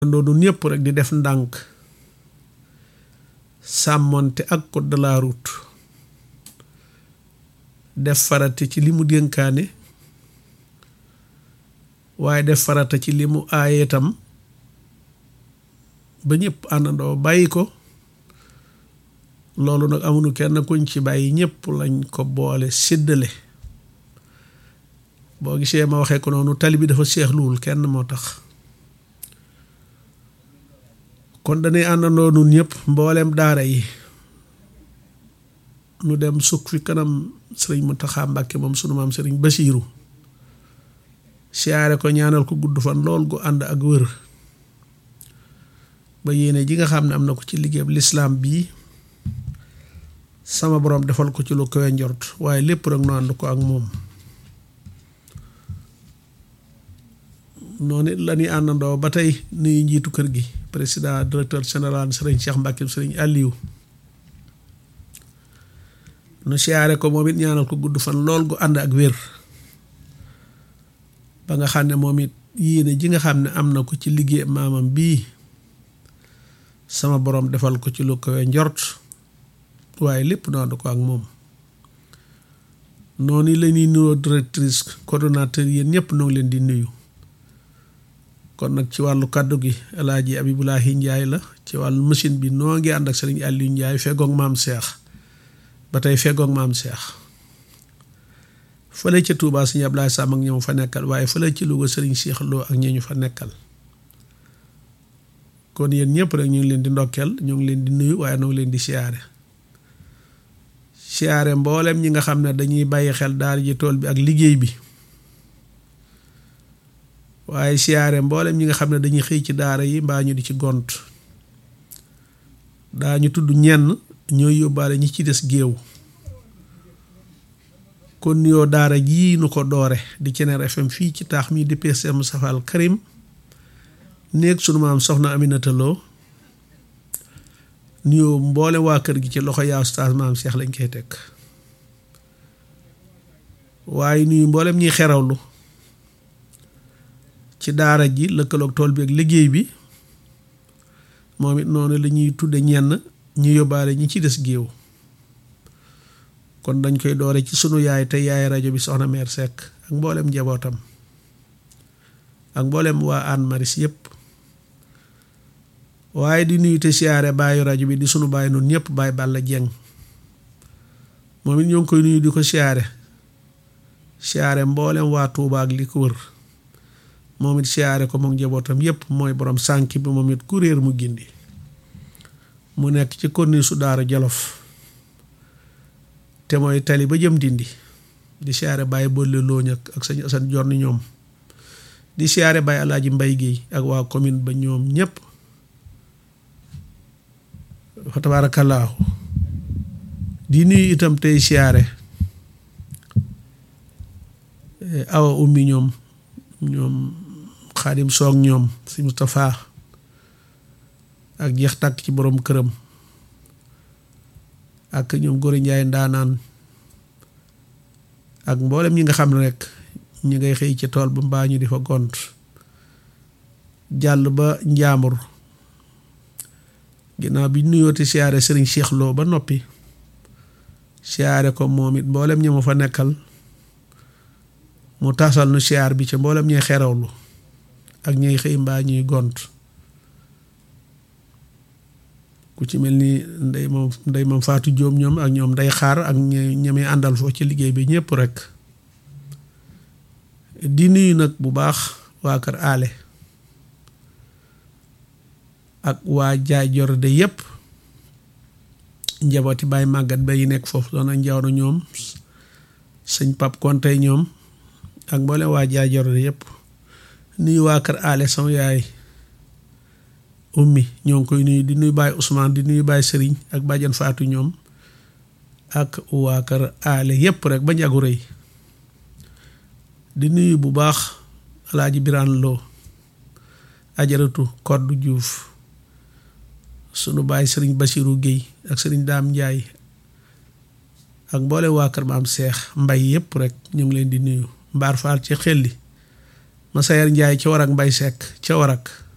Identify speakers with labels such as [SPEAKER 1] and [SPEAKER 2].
[SPEAKER 1] ndoonu ñëpp rek di def ndànk sàmmonte ak code de la route def farata ci li mu dénkaane waaye def farata ci li mu aaye itam ba ñëpp àndandoo bàyyi ko loolu nag amuñu kenn kuñ ci bàyyi ñëpp lañ ko boole séddale boo gisee ma waxee ko noonu tali bi dafa seexluwul kenn moo tax kon dañuy àndandoo nun ñëpp mboolem daara yi nu dem sukk fi kanam sëriñ Muntaxa Mbàkke moom sunu maam sëriñ Basiiru siyaare ko ñaanal ko gudd fan lool gu ànd ak wër ba yéene ji nga xam ne am na ko ci liggéeyam lislaam bii sama borom defal ko ci lu koy njort waaye lépp rek nu ànd ko ak moom noonu la ñuy àndandoo ba tey nuyu njiitu kër gi président directeur général sëriñ Cheikh Mbacke sëriñ Aliou nu siyaare ko moom it ñaanal ko gudd fan lool gu ànd ak wér ba nga xam ne moom it yéene ji nga xam ne am na ko ci liggéey maamam bii sama borom defal ko ci lu koy njort waaye lépp nu ànd ko ak moom noonu la ñuy nuyoo directrice coordonnateur yéen ñëpp noo ngi leen di nuyu kon nag ci wàllu kàddu gi El Hadj Abibulahi Ndiaye la ci wàllu machine bi noo ngi ànd ak sëriñ Aliou Ndiaye feggoog maam Cheikh ba tey feggoog maam Cheikh fële ca Touba sëriñ Ablaye Sam ak ñoom fa nekkal waaye fële ci Louga sëriñ Cheikh Lo ak ñi ñu fa nekkal kon yéen ñëpp rek ñu ngi leen di ndokkeel ñu ngi leen di nuyu waaye noo ngi leen di siyaare siyaare mboolem ñi nga xam ne dañuy bàyyi xel daal ji tool bi ak liggéey bi. waaye siyaare mboolem ñi nga xam ne dañuy xëy ci daara yi mbaa ñu di ci gont daañu tudd ñenn ñooy yóbbaale ñi ci des géew kon nuyoo daara jii nu ko doore di Ceneer FM fii ci taax mi di PCM Safal Karim néeg sunu maam soxna Aminata Lo nuyoo mboole waa kër gi ci loxo yaa ustaas maam Cheikh lañ koy teg waaye nuyu mboolem ñuy xerawlu ci daara ji lëkkaloog tool bi ak liggéey bi moom it noonu la ñuy tudde ñenn ñu yóbbaale ñi ci des géew kon dañ koy doore ci sunu yaay te yaay rajo bi soxna meer Seck ak mboolem njabootam ak mboolem waa Hann Maris yëpp waaye di nuyu te siyaare bàyyi rajo bi di sunu bàyyi noonu ñëpp bàyyi Balla Jeng moom it ñoo ngi koy nuyu di ko siyaare siyaare mboolem waa Tuuba ak li ko wër moom it siyaare ko moom njabootam yépp mooy borom sànk bi moom it kuréer mu gindi mu nekk ci konni su daara jolof te mooy tali ba jëm dindi di siyaare bàyyi boole looñ ak sañ asan jorni ñoom di siyaare bàyyi alaaji mbay géey ak waa commune ba ñoom ñépp fa tabaarakallaahu di nuyu itam tey siyaare awa ummi ñoom ñoom xaadim soog ñoom si Moustapha ak jeex tàkk ci borom këram ak ñoom góori njaay ndaanaan ak mboolem ñi nga xam ne rek ñi ngay xëy ci tool ba mbaa ñu di fa gont jàll ba njaambur ginnaaw bi nuyooti siyaare sëriñ Cheikh Lo ba noppi siyaare ko moom it mboolem ñi ma fa nekkal mu taasal nu siyaar bi ca mboolem ñuy xerawlu ak ñuy xëy mbaa ñuy gont ku ci mel ni ndey moom ndey moom faatu jóom ñoom ak ñoom day xaar ak ñamee àndal foofu ci liggéey bi ñëpp rek di nuyu nag bu baax waa kër aale ak waa jaay jorde yëpp njabooti bàyyi màggat ba yi nekk foofu doon a njaw na ñoom sëñ pap konte ñoom ak mboolem waa jaay jorde yëpp nuyu waa kër aale sama yaay ummi ñoo ngi koy nuyu di nuyu baay Ousmane di nuyu baay Sëriñ ak bàjjan Faatu ñoom ak waa kër aale yëpp rek ba njagu rëy di nuyu bu baax alaaji Biraan Lo ajaratu Koddu Juuf sunu baay Sëriñ Basiru Géy ak Sëriñ Daam Njaay ak mboolem waa kër maam Seex Mbay yëpp rek ñu ngi leen di nuyu mbaar faal ci xelli Massayer Njaay ca warak mbay sekk ca warak